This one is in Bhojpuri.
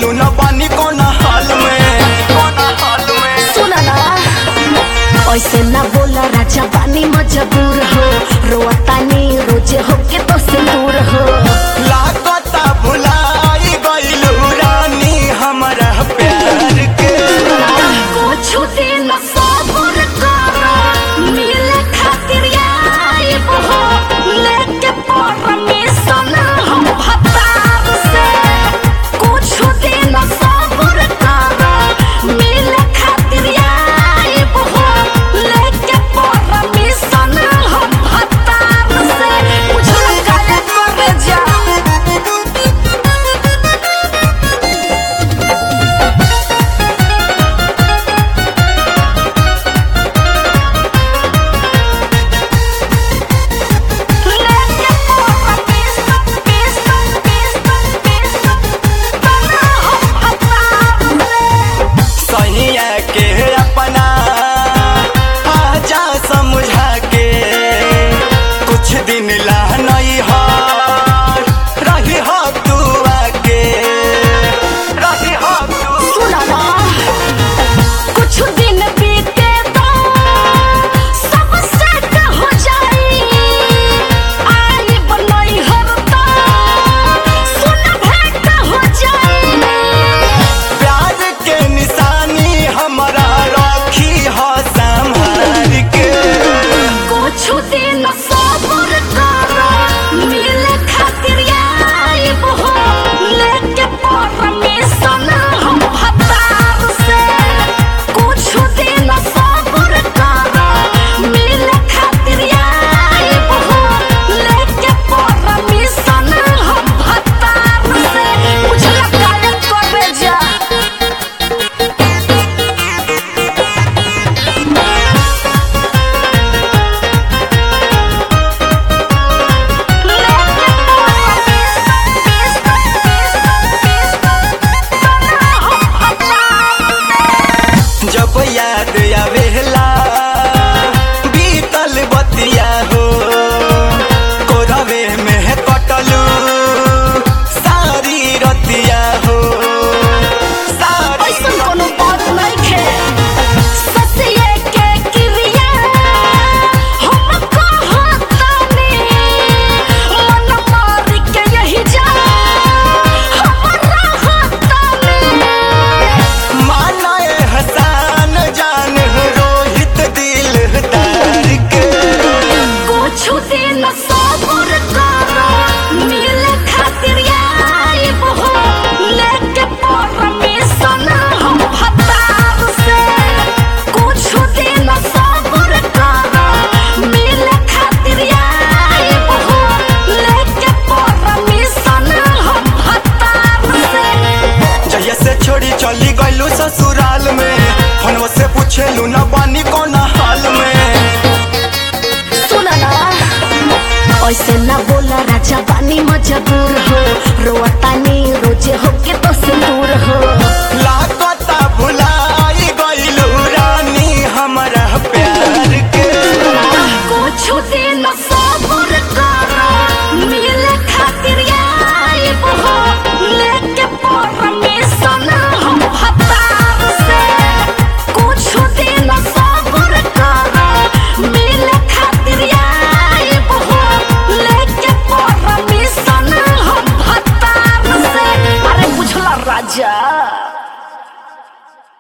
पूछेलू न पानी कौन हाल में कौन हाल में सुना ना ऐसे ना बोला राजा पानी मजबूर हो रोतानी रोजे होके तो से दूर हो लागता भुलाई गइलू रानी हमारा प्यार के कुछ दिन सब्र कर मिले खातिर आइब हो लेके परमिशन हम भतार से कुछ दिन सब्र कर मिले खातिर आइब हो लेके परमिशन हम भतार से बुझल काहे करे जा लेके परमिशन मिशन मिशन मिशन बना हम भतार से सहिया के अपना आजा समझा के कुछ दिन ला नहीं हो रही हो तू आके रही हो तू सुना ना कुछ दिन बीते तो सब सेट हो जाई आई बनई हर तो सुन भेंट हो जाई प्यार के निशानी हमारा राखी हो संभाल के कुछ दिन सब्र कर मिले खातिर आइब हो लेके परमिशन हम भतार से कुछ दिन सब्र कर मिले खातिर आइब हो लेके परमिशन हम भतार से बुझल काहे करे जा जब याद आवेला बीतल बतिया हो कोरवे में कटलू सारी रतिया हो सारी ऐसन कोनो बात नइखे ससिए के क्रिया हम कहतानी मन मार के यही जा हम रहतानी माना हसान जान रोहित दिल तार के कुछ दिन सब्र कर मिले खातिर आइब हो लेके परमिशन हम भतार से कुछ दिन सब्र कर मिले खातिर आइब हो लेके परमिशन हम भतार से जहिया से छोड़ी चली गइलू ससुराल में फोनवा से पूछेलू न पानी कौन हाल में सुना ना ऐसे ना बोला राजा पानी मजबूर हो रोतानी रोजे होके तो से दूर हो लागता भुलाई गइलू रानी हमारा प्यार के कुछ दिन